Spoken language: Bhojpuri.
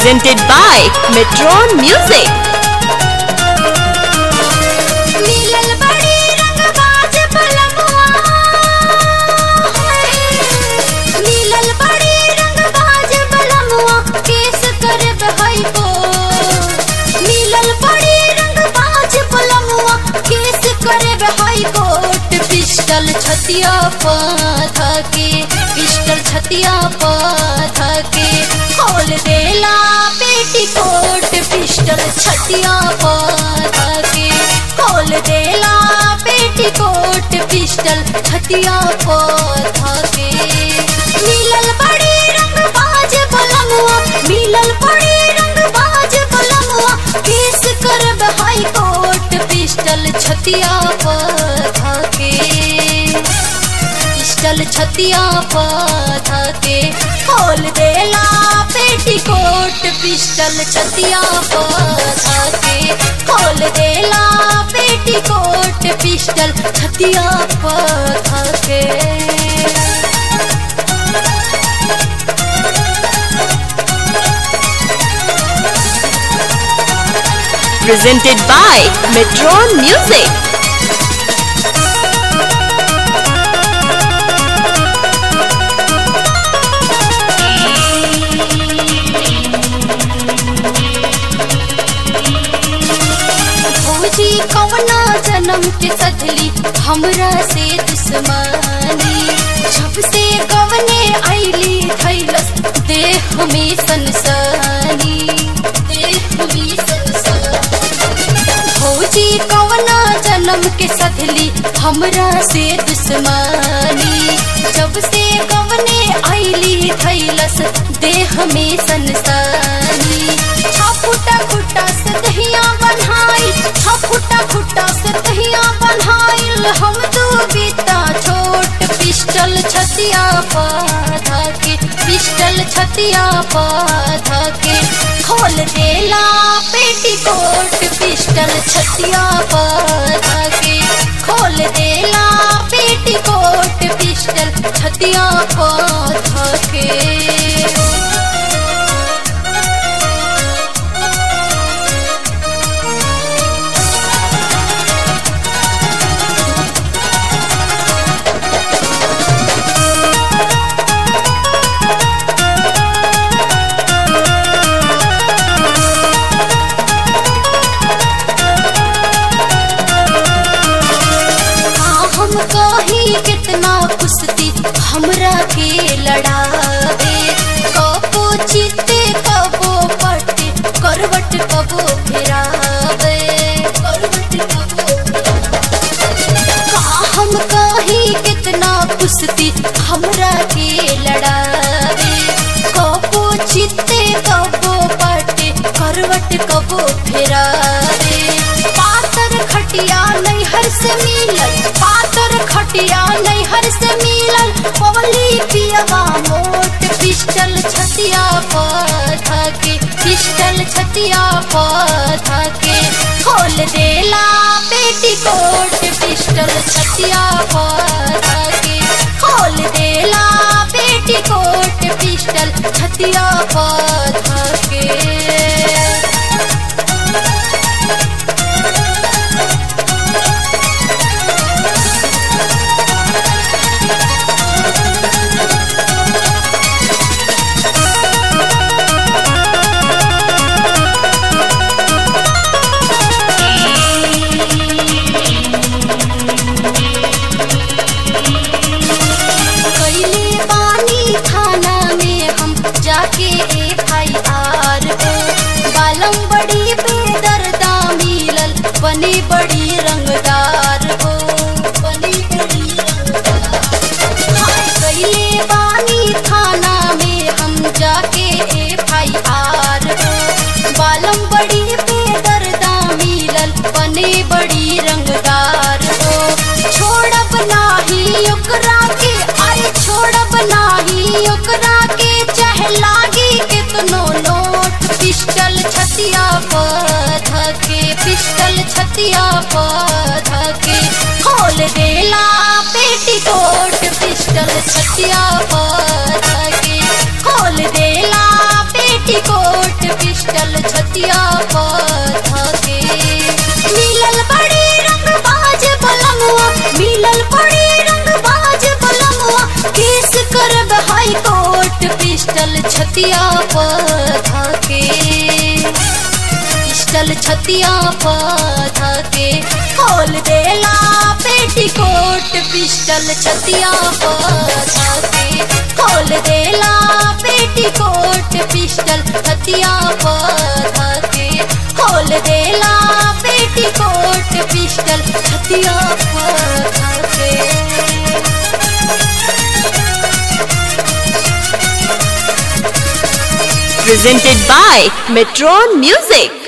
presented by Metron Music. मिलल बड़ी रंगबाज पलमुआ मिलल बड़ी रंगबाज पलमुआ केस करब हई को मिलल बड़ी रंगबाज पलमुआ केस करब हई कोट पिस्टल छतिया पाथा के पिस्टल छतिया पाथा के खोल देला पेटीकोट पिस्टल छतिया पाथा के खोल देला पेटीकोट पिस्टल छतिया पाथा के मिलल बड़ी रंगबाज बलमुआ मिलल बड़ी रंगबाज बलमुआ केस करब हाई कोर्ट पिस्टल छतिया पाथा के पिस्टल छतिया पाथा के खोल देला पेटीकोट पिस्टल छतिया पाथा के खोल देला पेटीकोट पिस्टल छतिया पाथा के Presented by Metron Music. भौजी कवना जन्म के सधली हमरा से दुश्मनी जब से कवने आईली थैलस देह में सनसनी देह में सनसनी भौजी कवना जन्म के सधली हमरा से दुश्मनी जब से कवने आईली थैलस देह में सनसनी छपुटा खुटा से दहिया बनाई छपुटा खुटा से दहिया बनाइल हम दू बीता छोट पिस्टल छतिया पाधा के पिस्टल छतिया पाधा के खोल देला पेटीकोट पिस्टल छतिया पाधा के खोल देला पेटीकोट पिस्टल छतिया पाधा के हाँ, हम कही कितना कुश्ती हमरा के लड़ावे कबो चित्ते कबो पट्टे करवट कबो फिरावे करवट कबो का हम कही कितना कुश्ती हमरा के लड़ावे कबो चित्ते कबो पट्टे करवट कबो फिरावे पातर खटिया नैहर से मिलल पातर खटिया नैहर से मिलल पवली पियवा मोट पिस्टल छतिया पाथा के पिस्टल छतिया पाथा के खोल देला पेटीकोट पिस्टल छतिया पाथा के खोल देला पेटीकोट पिस्टल छतिया पाथा के कैले पानी थाना में हम जाके एफ आई आर हो बालम बड़ी बेदर्दा मिलल बने बड़ी रंगदार हो बने बड़ी रंगदार हाय कैले पानी थाना में हम जाके एफ आई आर हो बालम बड़ी बेदर्दा मिलल बने बड़ी रंगदार हो छोड़ब नाही ओकरा के अरे छोड़ब नाही ओकरा के चाहे लागी कितनो नोट पिस्टल छतिया पाथा के पिस्टल छतिया पाथा के खोल देला पेटीकोट पिस्टल छतिया पाथा के खोल देला पेटीकोट छतिया पधके मिलल बड़ी रंग बाज बलमुआ मिलल बड़ी रंग बाज बलमुआ केस करब हाई कोर्ट पिस्टल छतिया पधके पिस्टल छतिया पधके खोल देला पेटीकोट पिस्टल छतिया पधके खोल देला पेटीकोट पिस्टल छतिया पधके खोल देला पेटीकोट पिस्टल छतिया पधके Presented by Metron Music.